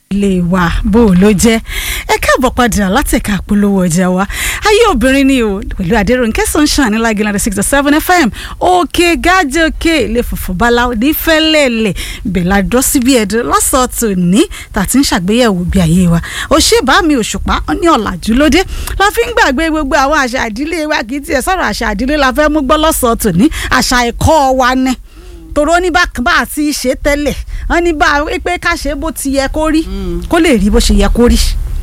lè wà bó o ló jẹ́ ẹ káàbọ̀ padà látẹ̀ka polówó ọjà wa ayé obìnrin ni o pẹ̀lú Adérónkẹ́ Sunshine ní Lágìlá sixty seven fm òkè gájòkè lè fòfò bala onífẹ́lẹ́lẹ̀ bẹ̀là dọ́síbí ẹ̀dùn lọ́sọ̀tò ní tàtí ń ṣàgbéyẹ̀wò bí ayé wa òṣèbá mi òṣùpá ní ọ̀làjú lóde la fi ń gbàgbé gbogbo àwọn àṣà ìdílé wa kì í tiẹ̀ sọ̀rọ̀ àṣà ìdílé la fẹ́ mú gbọ́ lọ́sọ̀tò ní àṣà ẹ̀kọ́ wa ni tòró ní bá bá a ti ṣe tẹ́lẹ̀ wọ́n ní bá a pé ká ṣe bó ti yẹ kó rí kó lè rí bó ṣe yẹ kó rí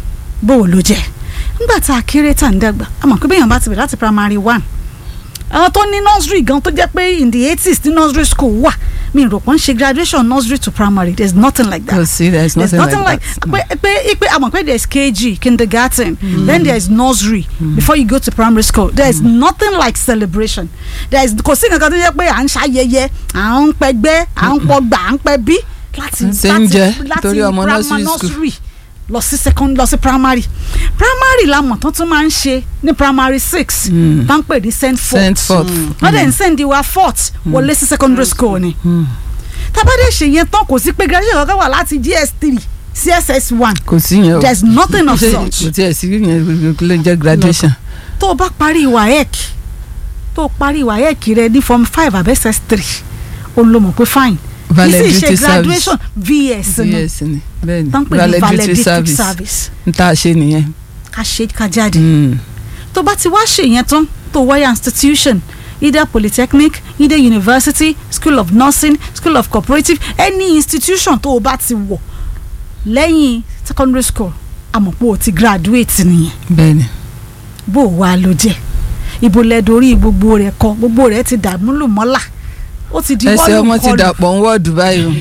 bó o ló jẹ́ nígbà tá a kéré tá a ń dàgbà a mọ̀ pé bẹ́ẹ̀ yẹn bá ti bẹ̀rẹ̀ láti primary one àwọn tó ní nursery gan tó jẹ́ pé in the eighties ní nursery school wà mi rò pé ń ṣe graduation nursery to primary there is nothing like that Kò sí, there is There's nothing like like that. pé pé pé a mọ̀ pé there is KG kindergarten then there is nursery before you go to primary school there is nothing like celebration there is kò sí nǹkan tó jẹ́ pé à ń ṣayẹyẹ à ń pẹgbẹ́ à ń pọgbà à ń pẹbí láti Ṣé ń jẹ torí ọmọ primary nursery school. nursery lọ sí second lọ sí primary primary la mọ̀ tán tún máa ń ṣe ní primary six tá ń pè ní send forth sent forth. wọ́n dẹ̀ ń send wa fourth wọlé sí secondary school ni tábàdé ṣe yẹn tán kò sí pé graduation kankan wà láti gs three sí ss one kò sí yẹn o there is nothing of Ṣé- such kò tiẹ̀ sí yẹn ló ń jẹ́ graduation. tó o bá parí waec tó o parí waec rẹ ní form five àbẹ́ ss three o ló mọ̀ pé fine kì í sì ṣe Valedictory service. graduation vs ni yes ni bẹ́ẹ̀ni tán pè ní valedictory valedictory service service n ta ṣe nìyẹn. ká ṣe ká jáde. Mm. tó bá ti wá ṣe yẹn tán tó wáyà institution either polytechnic either university school of nursing school of cooperative any institution tó o bá ti wọ̀ lẹ́yìn secondary school àmọ́ pé o ti graduate nìyẹn bẹ́ẹ̀ni bó o wá ló jẹ́ ibo lẹ dorí gbogbo rẹ̀ kọ gbogbo rẹ̀ ti dàmúlò mọ́là ó ti di ẹsẹ̀ wọ́ọ̀lù ọmọ ti kọlù dàpọ̀ ń wọ́ọ̀dù báyìí o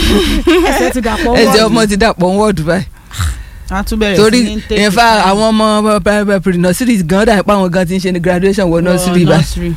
ẹsẹ̀ ti dàpọ̀ ẹsẹ̀ wọ́ọ̀lù ọmọ ti dàpọ̀ ń wọ́ọ̀dù báyìí a tún bẹ̀rẹ̀ torí sí ní take in fact àwọn ọmọ pre-nursery gan dà pé àwọn gan ti ń ṣe ní graduation wọ nursery báyìí nursery.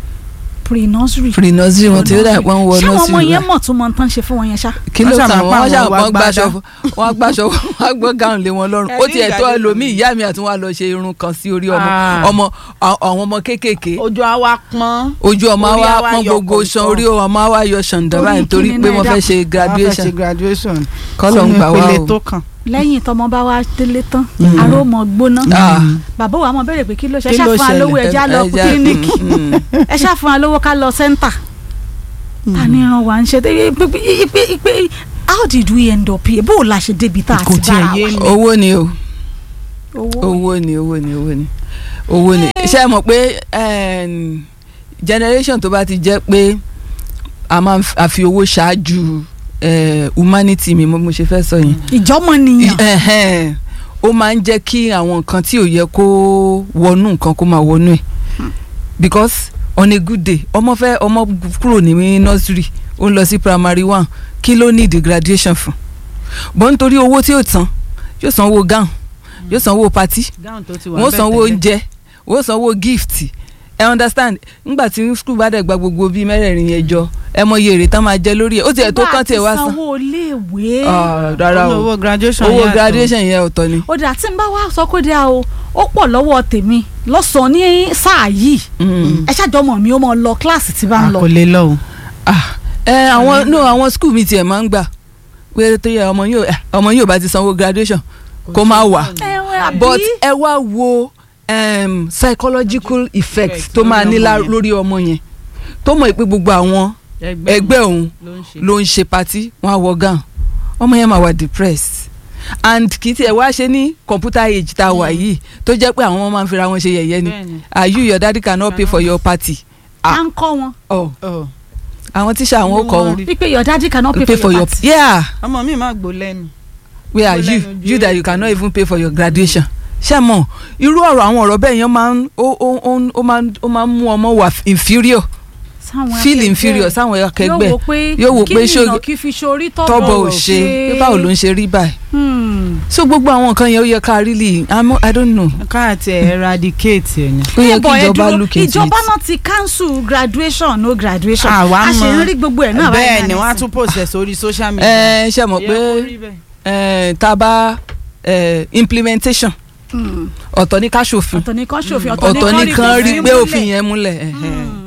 pre nursery pre-nursery wọn ti dà pé wọ́n wọ ṣé àwọn ọmọ nursery yẹn báyìí mọ̀ tó mọ̀ tán ṣe fún wọn yẹn ṣá kí ló Wọ́n kà ṣàmọ̀ wọ́n pé àwọn ṣàmọ̀ wá gbàṣọ gbádá. wọ́n gbàṣọ wọ́n gbọ́ gáwọn lé wọn lọ́rùn ó Ẹ̀rí tiẹ̀ tó ìgbàdé ẹlòmíì ìyá mi àti wọn á lọ ṣe irun kan sí orí ọmọ Ah. ọmọ àwọn ọmọ kéékèèké ojú àwa pọ́n. ojú ọmọ Orí wa á wá pọ́n yọ gbogbo kọ̀ọ̀kan. ṣan orí ọmọ wa yọ ṣàǹdà Torí báyìí torí kíni pé náà wọ́n ẹ fẹ́ ṣe a fẹ́ graduation ṣe graduation. kọ́lọ̀ ń gbà wá ìpele o. tó kàn. lẹ́yìn tọmọ bá wá délé tán aró mọ gbóná Ah. bàbá wa mọ bẹ̀rẹ̀ pé kí ló ṣe ẹ Kí ṣáà ló fún wa lówó ṣẹlẹ̀? ẹja lọ Ẹja- kílíníkì mm, mm. ẹ ṣáà fún wa lówó ká lọ sẹ́ńtà ta ni ràn wá ń ṣe tẹ́ ipe ipe ipe how did we end up here bó o la ṣe débi tá a Kò ti tiẹ̀ bára yé wa mi. owó ni o owó owó ni owó ni owó ni owó ni ṣé ẹ mọ̀ pé em, generation tó bá ti jẹ́ pé a máa ń f- a fi owó ṣáájú eh, humanity mi mo mo ṣe fẹ́ sọ yẹn ìjọmọ nìyàn Ẹhẹ́n. ó máa ń jẹ́ kí àwọn nǹkan tí ò yẹ kó wọnú nǹkan kó máa wọnú ẹ̀ because on a good day ọmọ fẹ́ ọmọ kúrò ní nursery ó ń lọ sí primary one kí ló ní the graduation fún bọ́n nítorí owó tí yóò tán yóò sanwó gown yóò sanwó party gáwọn tó ti wà wọ́n bẹ́ẹ̀ sanwó tẹ́lẹ̀. oúnjẹ wọ́n sanwó gift ẹ understand ngbà tí school bá dẹ̀ gba gbogbo bíi mẹ́rẹ̀ẹ̀rin yẹn jọ ẹ mọ iye èrè tán máa jẹ lórí ẹ̀ ó tiẹ̀ tó kán tiẹ̀ wá san sanwó iléèwé Ah, rárá Ó ní o owó graduation owó yàtọ̀. graduation yẹn ọ̀tọ̀ ni. ó dà tí n bá wá sọ pé dá o ó pọ̀ lọ́wọ́ tèmi lọ́sàn-án ní sáà yìí Mm. ẹ ṣàjọmọ̀ mi ó mọ lọ kíláàsì tí bá ń a lọ kò lè lọ o. ah ẹ àwọn no àwọn school mi tiẹ̀ máa ń gbà pé tó yẹ ọmọ yóò ọmọ yóò bá ti sanwó graduation kó má wà ẹ but ẹ wá wo um, psychological effect Effect tó máa lórí ní lá- ọmọ yẹn. lórí ọmọ yẹn tó mọ̀ pé gbogbo àwọn ẹgbẹ́ òun ló ń ṣe. ló ń ṣe patí wọn á wọ gown ọmọ yẹn máa wà depressed and kì í tiẹ̀ wá ṣe ní computer age tá a wà yìí tó jẹ́ pé àwọn ọmọ máa ń fira wọn ṣe yẹ̀yẹ́ ni Bẹ́ẹ̀ni. are you your daddy cannot pay for your party à ń kọ́ wọn oh Ọ̀, àwọn tíṣà àwọn ó kọ wọn wípé your daddy cannot pay, pay for your party. yeah ọmọ mi máa gbó lẹ́nu. where are Ó you lẹ́nu you ju that you cannot even pay for your graduation ṣé mọ̀ irú ọ̀rọ̀ àwọn ọ̀rọ̀ bẹ́ẹ̀ yẹn máa ń ó ó ó ó máa ń ó máa ń mú ọmọ wà inferior Sáwọn feel akẹgbẹ́ inferior sáwọn akẹgbẹ́ yóò wò pé yóò wò pé kí ṣó- nìyàn kí fi ṣorí tọ́bọ̀ ò ṣe pé báwo ló ń ṣe rí báyìí Hmm. so gbogbo àwọn nǹkan yẹn ó yẹ ká really I'm- I don't know ká àti eradicate ẹ̀ ni. ó yẹ Eh, kí but ẹ ìjọba dúró, look into ìjọba it náà ti cancel graduation no graduation Àwa a ṣe ń mọ̀. rí gbogbo ẹ̀ náà bẹ́ẹ̀ ni náà wọ́n á nísìn. tún post ẹ̀ sórí social media. ẹ ṣe mọ̀ Ó yẹ pé kó rí bẹ́ẹ̀. ẹ, tá a bá ẹ, implementation Hmm. ọ̀tọ̀ ní ká ṣòfin ọ̀tọ̀ ní kan ṣòfin ọ̀tọ̀ ní kan rí pé òfin múlẹ̀. yẹn múlẹ̀ ẹ̀hẹ́n. Hmm.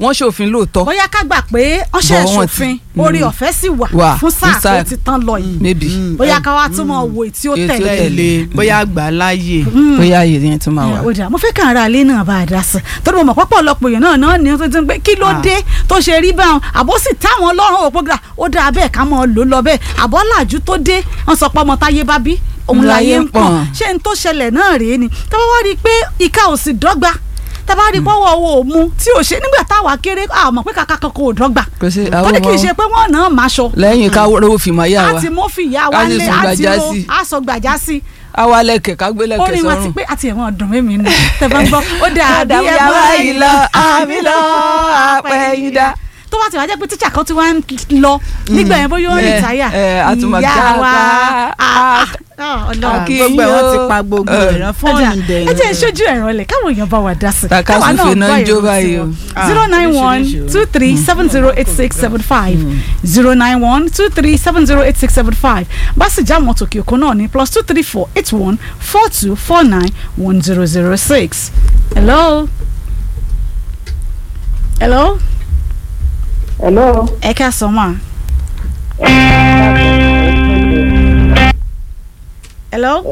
wọ́n ṣòfin lóòótọ́ bóyá ká gbà pé wọ́n ṣe Bọ̀ wọ́n ṣòfin ti- orí Mm. ọ̀fẹ́ sì wà Wà fún sáà fún sáà. tó ti tán lọ yìí maybe bóyá ká wá tún mọ̀ wò tí ó Èyí tí ó tẹ̀lé tẹ̀lé bóyá gbà láàyè. bóyá àyè yẹn tún máa wà. ó dà mo fẹ́ kàn ra ilé náà bá a dá sí i torí mo mọ̀ pọ́pọ́ ọlọ́pọ̀ èèyàn náà náà ní ó ti ń pé kí ló Ah. dé tó ṣe rí báwọn àbó sì táwọn ọlọ́run òpó gbà ó dáa bẹ́ẹ̀ ká mọ̀ ọ́ lò lọ bẹ́ẹ̀ àbọ̀ làjú tó dé wọ́n sọ pé ọmọ táyé bá bí òun láyé ń pọ̀n ṣé n tó ṣẹlẹ̀ náà rèé ni tá bá wá rí i pé ìka ò sì dọ́gba tá bá rí i pọ́wọ́ owó ò mu tí ò ṣe nígbà táwa kéré àmọ́ pé kàkà kankan ò dọ́gba kò sí tó àwọn ní kì í ọmọ ṣe pé wọ́n náà máa ṣọ lẹ́yìn ká rówó fi máa yá wa àti mo fi ìyá wa Á sì lé sùn àti gbàjá ro sí. àsọ gbàjá sí àwa lẹ̀kẹ̀ ká gbé lẹ̀kẹ̀ orin wa ti sọ́rùn. pé àti ẹ̀wọ̀n ọdún mímí ni tẹ bá ń gbọ́ ó dà bí ẹ bá yìí lọ àmì lọ àpẹ̀yìndà. tó bá ti wá jẹ́ pé tíṣà kan ti wá ń lọ nígbà yẹn bóyá ó ń Eh, rìtáyà eh, a tún máa ìyá já wa pa- ah, ah, ọlọ́run Kí gbogbo ẹ̀ yín wọ́n o. ti pa gbogbo Eh. ẹ̀rọ ẹja fóònù dẹ̀. ẹ jẹ́ ìṣojú ẹ̀rọ lẹ̀ káwọn èèyàn bá wa dá sí Tàkà káwa sùfè náà gbọ́ ń jó ìròyìn báyìí o. tiwọn. Ah, zero nine one oríṣiríṣi o. two three seven zero eight six seven five zero nine one two three seven zero eight six seven five bá sì já àwọn tòkè òkun náà ní plus two three four eight one four two four nine one zero zero six. hello. hello. Hello. ẹ ká sọ ma. hello.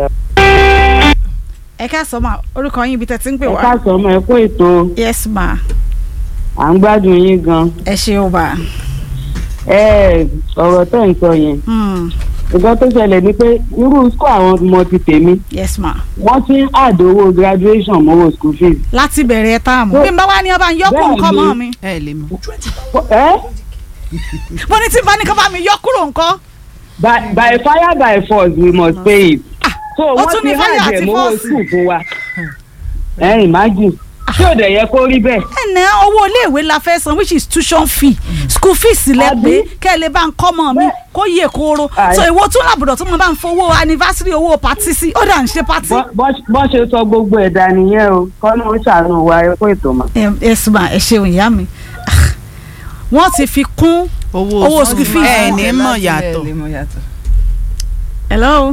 ẹ ká sọ ma orúkọ yín ibi tẹ́ ti ń pè Ẹ wá. káàsán ọmọ ẹ kú ètò yes ma à ń gbádùn yín gan. ẹ ṣe o ba. Ẹ ọ̀rọ̀ tẹ̀ ń sọ yẹn. Hmm. Nǹkan tó ṣẹlẹ̀ ni pé irú school àwọn ọmọ ti tèmi yes ma. wọ́n ti ń àdówó graduation mọ́wọ́ school fees. láti bẹ̀rẹ̀ táàmù. bí n bá wá ní ọba ń yọ kúrò Bẹ́ẹ̀ni. nǹkan mọ́ mi. ẹ lè mọ. Ẹ mo ní tí n bá ní kí ọba mi yọ kúrò nǹkan. by by fire by force we must pay it. So ó wọ́n tún ti ní fire hàjẹ̀ àti mọ́wọ́ force. school fún wa. Ẹ imagine tí ò dẹ̀ yẹ kó rí bẹ́ẹ̀. ẹnẹ owó iléèwé la fẹ́ san which is tuition fee school fees lẹ Àbí? pé kẹ́ ẹ lè bá ń kọ́ mọ́ mi kó yè kóró Àì. so èwo tún làbùdọ̀ tó mo bá ń fowó anniversary owó pati sí ó dà ń ṣe pati. Bọ́- bọ́- Bọ́ ṣe sọ gbogbo ẹ̀dá nìyẹn o kọ́nà ó ṣàánú wa ẹ kú ètò mà. ẹ ẹ sùnmà ẹ ṣeun ìyá mi Ah, wọ́n ti fi kún owó Owó school fees. ẹ ní mọ̀ yàtọ̀. ẹ ní mọ̀ yàtọ̀. hello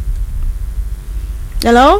hello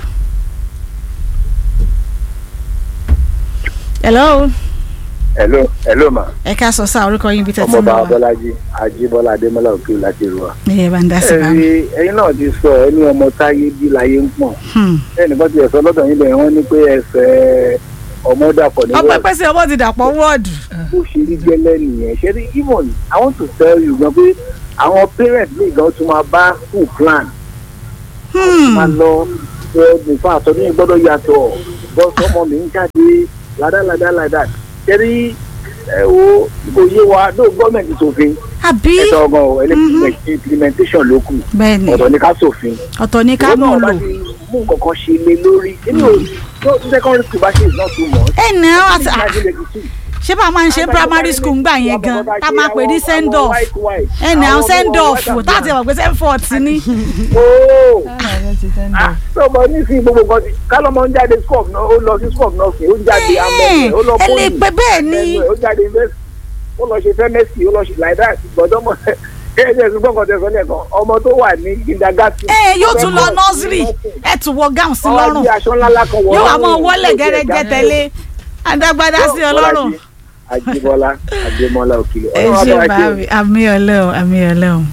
hello hello hello ma ẹ ká sọ sáà orúkọ yín bí tẹ́tí ń ọmọọba lọ wa abọ́lájí ajíbọ́lá adémọ́lá òkè láti rú wa. ẹ bá ń dá sí ẹ bá mi. rí ẹyin náà ti sọ ẹni ọmọ táyé bí láyé ń pọ̀n Hmm. ẹnìkan ti ẹ̀sọ́ lọ́dọ̀ yín bẹ̀rẹ̀ wọ́n ní pé ẹsẹ̀ ọmọ dàpọ̀ ní ọpẹ́ wọ́ọ̀dù pẹ́sẹ́ ọmọ ti dàpọ̀ wọ́ọ̀dù. bó ṣe rí gẹ́lẹ́ nìyẹn ṣe rí even i want to tell you gan pé àwọn parents lè gan tún máa bá school plan máa lọ ṣe nǹkan àtọ́jú yẹn gbọ́dọ̀ yàtọ̀ bọ́sọ̀ ọmọ mi ń jáde ládàládà ládà ṣe rí ẹ wo kò yé wa ló gọ́ọ̀mẹ̀ntì ṣòfin àbí ẹ̀tọ́ ọgbọ̀n o electric implementation ló kù bẹ́ẹ̀ni ọ̀dọ̀ ní ká ṣòfin ọ̀tọ̀ ní ká òun mú náà un bá lò. ti mú nǹkan kan ṣe lé lórí inú tó secondary school bá ṣe is not too much. ẹ nà á àti Nineteen ninety two. ṣé bá a máa ń ṣe primary school ńgbà yẹn gan tá a máa pè ní send off ẹ nà á send off tá a ti wà pé send forth ni. ooo sọmọ nísìnyí gbogbo nǹkan ti kálọ́mọ ń jáde school of nurse ó lọ sí school of nursing ó ń jáde amẹ́sẹ̀ ó lọ ẹ lè pè bẹ́ẹ̀ ni. ó jáde invest ó lọ ṣe fẹ́mẹ́sì ó lọ ṣe like that gbọ́dọ̀ mọ̀ ẹ ẹ ẹ ṣùgbọ́n kan tẹ̀sán lẹ́ẹ̀kan ọmọ tó wà ní kindergarten. ẹ yóò tún lọ nursery ẹ tún wọ gown sí ọwọ́ lọ́rùn bí aṣọ ńlá ńlá kan wọ̀ yóò wá ọ́rùn, mọ wọlé ó jẹ́ gẹ́rẹ́gẹ́ ìdáná tẹ́lẹ̀ adágbádá sí ọlọ́run. Ajíbọ́lá Adémọ́lá Òkìlẹ ẹ ṣe báàmì àmì ọlẹ́ọ̀ àmì ọlẹ́ọ̀.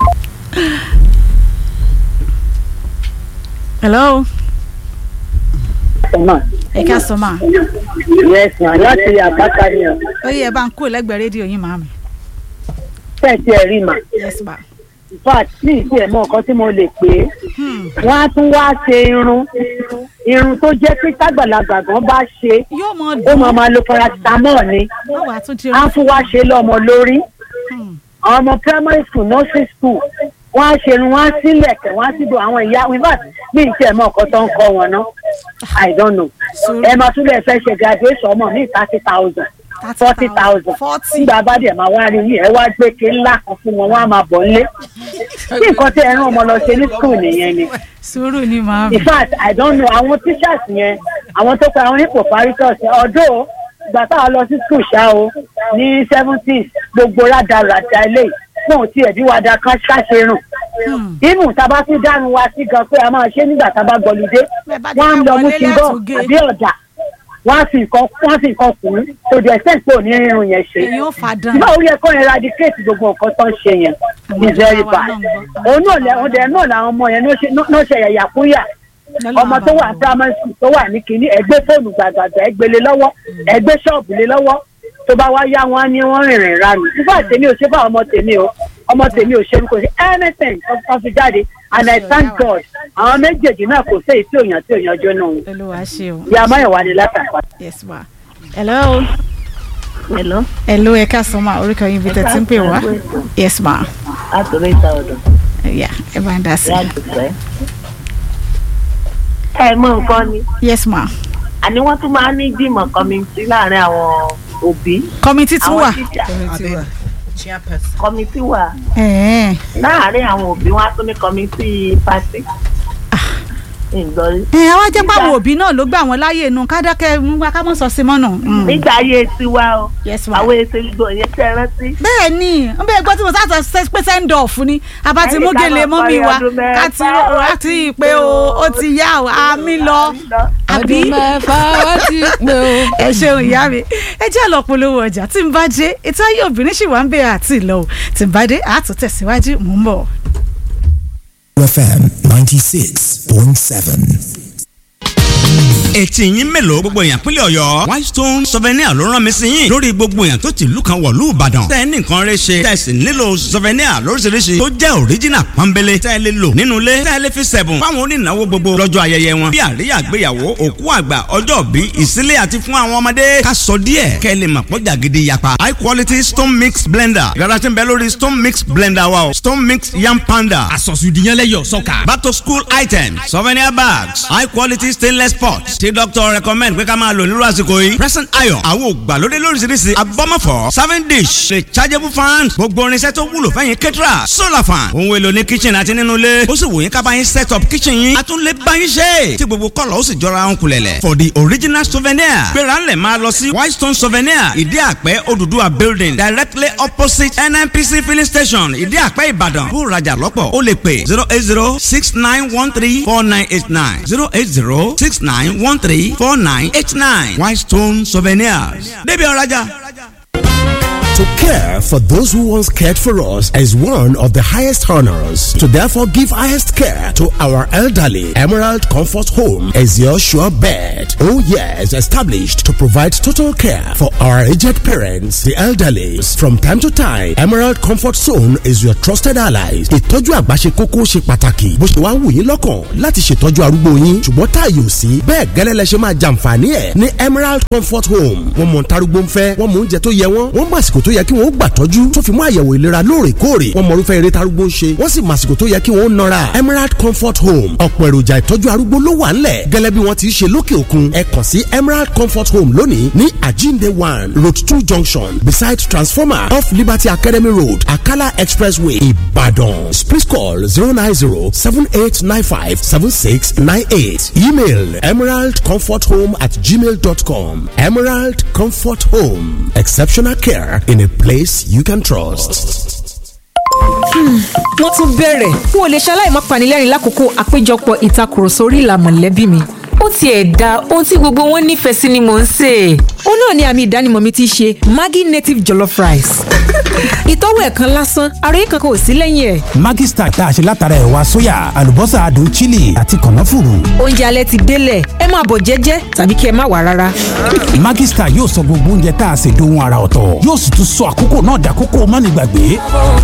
hello ẹ ká sọ ma Yes, ma, láti àpáta ni ọ. ó yẹ bá ń kó lẹ́gbẹ̀ẹ́ rédíò yín màmí Fẹ́ẹ̀tì ẹ̀ rí mà. yes ma. In fact, ní ìsí ẹ̀ mọ nǹkan tí mo lè pè é. Hmm. Wọ́n á tún wá ṣe irun. Irun tó jẹ́ pé tágbàlagbà gan bá ṣe. yóò mọ Ó dùn máa máa lo paracetamol ni. wọ́n wàá tún ti Á tún wá ṣe lọ́mọ lórí. Hmm. Àwọn ọmọ primary school, nursery school. Wọ́n á ṣe irun, wọ́n á sílẹ̀ kẹ̀, wọ́n á sì do àwọn ìyá. In fact, ní ìsí ẹ̀ mọ nǹkan tó ń kọ́ wọn ná. I don't know. Sùúrù. Ẹ máa tún lè fẹ́ ṣe graduation ọmọ ní thirty thousand. forty thousand forty nígbà bá dẹ̀ máa wá rí yìí ẹ wá gbé ké ńlá kan fún wọn wọn á máa bọ̀ nílé bí nǹkan tí ẹ rán ọmọ lọ ṣe ní school nìyẹn ni sùúrù ni màmí. in fact i don't know àwọn teachers yẹn àwọn tó pa àwọn ipò paritors yẹn ọdọ ìgbà táwọn lọ sí school ṣá o ní seventies gbogbo rádaràda ilé fún òtí ẹ̀bí wa da ká ṣàṣe rùn Hmm. inú tábà tún dánu wa sí gan pé a máa ṣe nígbà tábà gbọlùdé Bẹ́ẹ̀ bá ti wọn á ká lọ mú wọlé ti bọ lẹ́tùgé. àbí ọ̀dà wọ́n á fi nǹkan wọ́n á fi nǹkan kùn ún to the extent pé òní irun yẹn ṣe èyí ò fa dán báwo yẹ kó eradicate gbogbo nǹkan tó ń ṣe yẹn is very bad òun náà lẹ òun dẹ̀ náà làwọn ọmọ yẹn ló ṣe ló ṣe yàyà kúnyà ọmọ tó wà primary school tó wà ní kínní ẹgbẹ́ fóònù gbàgbàgbà ẹgbẹ́lé lọ́wọ́ ẹgbẹ́ ṣọ́ọ̀bù lé lọ́wọ́ tó bá wá yá wọn á ní wọ́n rìnrìn ra nù nígbà tèmi ò ṣe bá ọmọ tèmi o ọmọ tèmi ò ṣe kò sí anything tó tó fi jáde and I thank God àwọn méjèèjì náà kò sí èyí tí òyàn tí òyàn jọ náà olúwa ṣe o ìyá amáyọ̀wá ni látàkọ́. yes ma hello Hello. hello ẹ káàsán ma orúkọ yín bí tẹ ti ń pè wá yes ma Látòrí ìta ọ̀dọ̀. yeah ẹ bá ń dá sí Lágbègbè. Ẹ mọ nǹkan ni. yes ma Àní wọ́n tún máa ń ní ìgbìmọ̀ kọ́mìtì láàárín àwọn òbí. kọ́mítì tún wà Àwọn tíṣà chairperson. kọ́mìtì wà. ẹ̀ẹ́n Láàárín àwọn òbí wọn á tún ní kọ́mìtì pàṣẹ. Ìgbọ́rí. ẹ̀ àwa jẹ́ pàwọn òbí náà ló gbà wọ́n láyè inú kádákẹ́ ń wá ká mọ̀ sọ sí mọ́nà. Mm. Nígbà ayé tiwa o. yes ma Àwọn èsè gbogbo yẹn tẹ́ rántí. bẹ́ẹ̀ ni n bẹ́ẹ̀ gbọ́ tí mo sáà sọ pé send off ni àbá ti mú Ẹnì kan gèlè máa mọ́mí parí wa ọdún mẹ́fà, ká ti rà tí ì pé o ó ti yá o àmì lọ àbí ọdún mẹ́fà wá ti pé o. ẹ ṣeun ìyá mi ẹ jẹ́ lọ polówó ọjà tí n bá dé ètò ayé obìnrin sì wà ń bẹ̀rẹ̀ àti ìlọ o tí n bá dé àtò tẹ̀síwájú mò ń bọ̀. FM 96.7. etí yín mélòó gbogbo èèyàn pínlẹ̀ ọ̀yọ́ whitestone souvenir ló rán mi sí yín lórí gbogbo èèyàn tó ti ìlú kan wọ̀lú ìbàdàn tẹ́ ẹ ní nǹkan rẹ ṣe tẹ́ ẹ sì nílò souvenir lóríṣiríṣi tó jẹ́ original pọ́nbélé tẹ́ ẹ lè lò nínú ilé tẹ́ ẹ lè fi sẹ̀bùn fáwọn onínáwó gbogbo lọ́jọ́ ayẹyẹ wọn bí àríyá àgbéyàwó òkú àgbà ọjọ́ bí ìsílé àti fún àwọn ọmọdé ká sọ díẹ̀ kẹ́ ẹ lè mọ̀ pọ́jà gidi yapa high quality stone mix blender yàrá tí ń bẹ lórí stone mix blender wa o stone mix yam panda àsọ̀sùdìyànlẹ́yọ̀ sọ́kà. back to school items souvenir bags high quality stainless pots tí doctor recommend pé ká máa lò nírú àsìkò yìí present iron àwọn ògbàlódé lóríṣiríṣi abọ́mọ̀fọ́ serving dish rechargeable fan gbogbo irinṣẹ́ tó wúlò fẹ́yìn kẹ́tìrà solar fan ohun èlò ní kitchen àti nínú ilé ó sì wò yín ká bá yín set up kitchen yín a tún lè bá yín ṣe tí gbogbo kọ́lọ̀ ó sì jọra ń kulẹ̀lẹ̀ for the original souvenir gbéra ńlẹ̀ máa lọ sí whitestone souvenir ìdí àpẹ́ Odùduwà building directly opposite nnpc filling station ìdí àpẹ́ ìbàdàn bó rajà lọ́pọ̀ ó lè pè zero eight zero six nine one three four nine eight nine zero eight zero six nine one three four nine eight nine whitestone souvenirs débi ọ̀rajà. To care for those who once cared for us is one of the highest honors. To therefore give highest care to our elderly, Emerald Comfort Home is your sure bet. Oh yes, established to provide total care for our aged parents, the elderly. From time to time, Emerald Comfort Zone is your trusted allies. Ìtọ́jú àgbà ṣe kókó ṣe pàtàkì. Bó ṣe wá wù yín lọ́kàn láti ṣètọ́jú arúgbó yín. Ṣùgbọ́n táàyè ò sí. Bẹ́ẹ̀ gẹ́lẹ́ lẹ ṣe máa jàǹfààní ẹ̀ ní Emerald Comfort Home. Wọ́n mọ̀ ntarúgbó ń fẹ́, wọ́n mọ̀ oúnjẹ tó yẹ wọ́n, wọ́n mọ̀ àsìkò tó yẹ kí wọ́n gbà tọ́jú tó fi mú àyẹ̀wò ìlera lóòrèkóòrè wọ́n mọ irúfẹ́ eré tarúgbó ń ṣe wọ́n sì mọ àsìkò tó yẹ kí wọ́n nọra Emerald Comfort Home ọ̀pọ̀ èròjà ìtọ́jú arúgbó ló wà ńlẹ̀ gẹ́lẹ́ bí wọ́n ti ṣe lókè òkun ẹ kàn sí Emerald Comfort Home lónìí ní Ajinde one road two junction beside transformer off Liberty Academy Road Akala Expressway Ibadan please call zero nine zero seven eight nine five seven six nine eight email emeraldcomforthome at gmail dot com Emerald Comfort Home exceptional care in a place you can trust. wọ́n tún bẹ̀rẹ̀ n ò lè ṣaláì má panilẹ́rìn lákòókò àpéjọpọ̀ ìtakùrọ̀sọ orí ìlà mọ̀lẹ́bí mi ó tiẹ̀ da ohun tí gbogbo wọn nífẹ̀ẹ́ sí ni mò ń sè é. ó náà ni àmì ìdánimọ̀ mi ti ṣe Maggi native jollof rice. ìtọ́wò ẹ̀ kan lásán ara yìí kankan ò sí lẹ́yìn ẹ̀. Maggi Star tá a ṣe látara ẹ̀wà sóyà àlùbọ́sà adùn chili àti kànáfùrù. oúnjẹ alẹ́ ti délẹ̀ ẹ máa bọ̀ jẹ́jẹ́ tàbí kí ẹ má wà rárá. Maggi Star yóò sọ gbogbo oúnjẹ tá a ṣe dohun ara ọ̀tọ̀ yóò sì tún sọ àkókò náà dàkókò mánigbàgbé.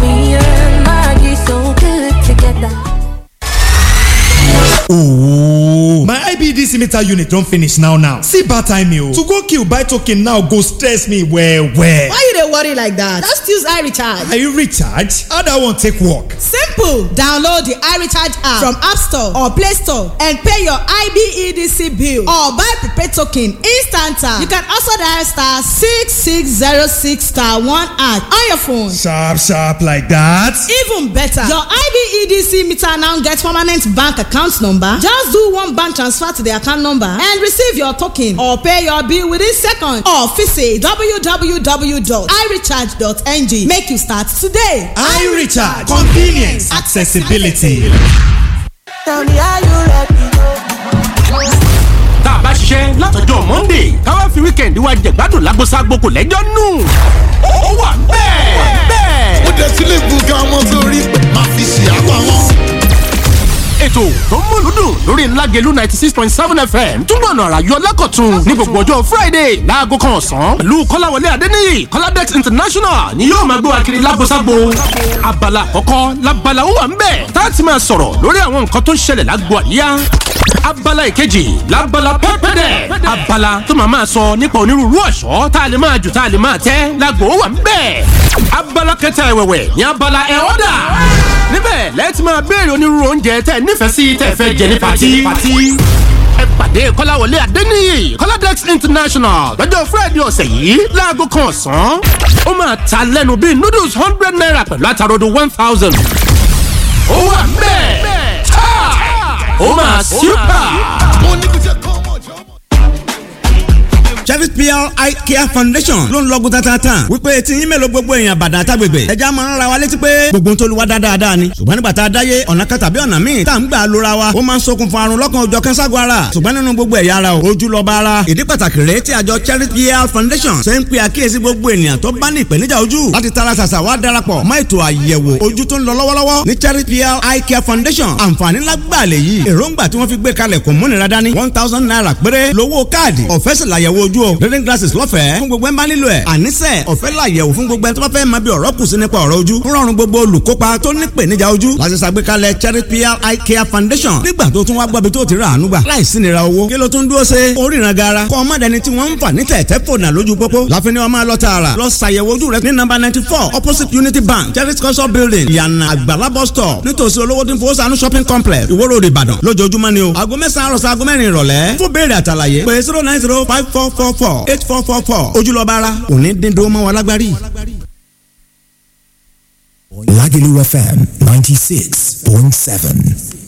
Ooh. My IBDC meter unit don finish now now. See bad time o. To go kill buy token now go stress me well well. Why you dey worry like that? Just use iRecharge. Are you recharge? How that one take work? Simple! Download the iRecharge app from App Store or Play Store and pay your IBEDC bill or buy prepaid token instant. You can also dial star six six zero six star one at on your phone. Sharp sharp like that. Even better, your IBEDC meter now get permanent bank account number. Just do one bank transfer to the account number and receive your token or pay your bill within seconds or visit www.irecharge.ng. Make you start today. iRecharge convenience accessibility. Tell me how you ready. tá a bá ṣiṣẹ́ látọjọ́ monday káwá fi weekend wa jẹ̀gbádùn lágbóṣágbó kò lẹ́jọ́ nù. ó wà bẹ́ẹ̀ bẹ́ẹ̀. ó dé sílé gbùngàn ọmọ sórí máa fi ṣe àpá wọn. ètò tó ń múlù dùn lórí ńlágẹ̀lú ninety six point seven fm túbọ̀ ọ̀nà àràyọ lẹ́kọ̀tún ní gbogbo ọjọ́ friday láago kan ọ̀sán pẹ̀lú kọ́láwọlé adéníyì kọ́ládẹ́x international ni yóò máa gbé wa kiri lágbóṣágbó abala àkọ́kọ́ labala ó wà ń bẹ̀ tá a ti máa sọ̀rọ̀ lórí àwọn nǹkan tó ń ṣẹlẹ̀ lágbo àríyá abala ìkejì labala pẹ́pẹ́dẹ̀ abala tó máa máa sọ nípa onírúurú ọ̀ṣọ́ tá a lè máa jù tá a lè máa tẹ́ lágbo ó wà ń bẹ̀ abala kẹta ẹ̀wẹ̀wẹ̀ ní abala ẹ̀ ọ́dà níbẹ̀ lẹ́ẹ̀tì máa béèrè onírúurú oúnjẹ tẹ́ nífẹ̀ẹ́ sí tẹ́ fẹ́ jẹ ní pati. ẹ pàdé kọ́láwọlé adéníyì kọ́ládẹ́x international lọ́jọ́ friday ọ̀sẹ̀ yìí láago kan ọ̀sán. ó máa ta lẹ́nu bíi noodles hundred naira pẹ̀lú àtàrodo one thousand. ó wà bẹ́ẹ̀ ó máa super. mo ní kò jẹ́ kọ́ ọmọ ìjọ. Chevy PR Eye Care Foundation ló ń lọ́gùn tatata wípé tí yín mélòó gbogbo èèyàn bàdà àtàgbègbè ẹja máa ń ra wa létí pé gbogbo ń tolúwa dáadáa ni ṣùgbọ́n nígbà tá a dáyé ọ̀nà kan tàbí ọ̀nà míì tá à ń gbà lóra wa ó máa ń ṣokùnfà àrùn lọ́kàn òjọ̀ kẹ́ńságun ara ṣùgbọ́n nínú gbogbo ẹ̀yà ara ojú lọ́ba ara ìdí pàtàkì rèé tí àjọ Chevy PR Foundation ṣe ń pe àkíyèsí gbogbo ènìyàn tó bá ní ìpèníjà ojú láti tara ṣàṣà wá darapọ̀ mọ́ ètò àyẹ̀wò ojú tó ń lọ lọ́wọ́lọ́wọ́ ní Chevy PR Eye Care Foundation àǹfààní lágbàlẹ̀ yìí èròǹgbà tí wọ́n fi gbé kalẹ̀ kò múnira dání one thousand naira péré lówó káàdì ọ̀fẹ́ sì làyẹ̀wò ojú o reading glasses lọ́fẹ̀ẹ́ fún gbogbo ẹ̀ ń bá nílò ẹ̀ àníṣe ọ̀fẹ́ làyẹ̀wò fún gbogbo ẹ̀ tó bá fẹ́ máa bí ọ̀rọ̀ kù sí nípa ọ̀rọ̀ ojú ń rọrùn gbogbo olùkópa tó ní ìpèníjà ojú láti ṣàgbékalẹ̀ Cherry PR Eye Care Foundation nígbà tó tún wá gbọ́bi tó ti rà àánú gbà láìsí nira owó kí ló tún dúró ṣe oríran gara kọ́ ọmọ dẹni tí wọ́n ń fà ní tẹ̀tẹ̀ fònà lójú pópó láfin ni wọ́n máa lọ tààrà lọ ṣàyẹ̀wò ojú rẹ ní nọ́mbà ninety four opposite Unity Bank Cherry culture building ìyànà àgbàlá bus stop nítòsí olówó tí ń fowó sànú shopping complex Ìwó Road Ìbàdàn lójoojúmọ́ ni o aago mẹ́sàn-án àròsọ aago mẹ́rin ìrọ̀lẹ́ fún béèrè àtàlàyé pé zero nine zero five four four four eight four four four ojúlọ́ba ara òní dín dó mọ́ wa lágbárí. Lagelu FM 96.7.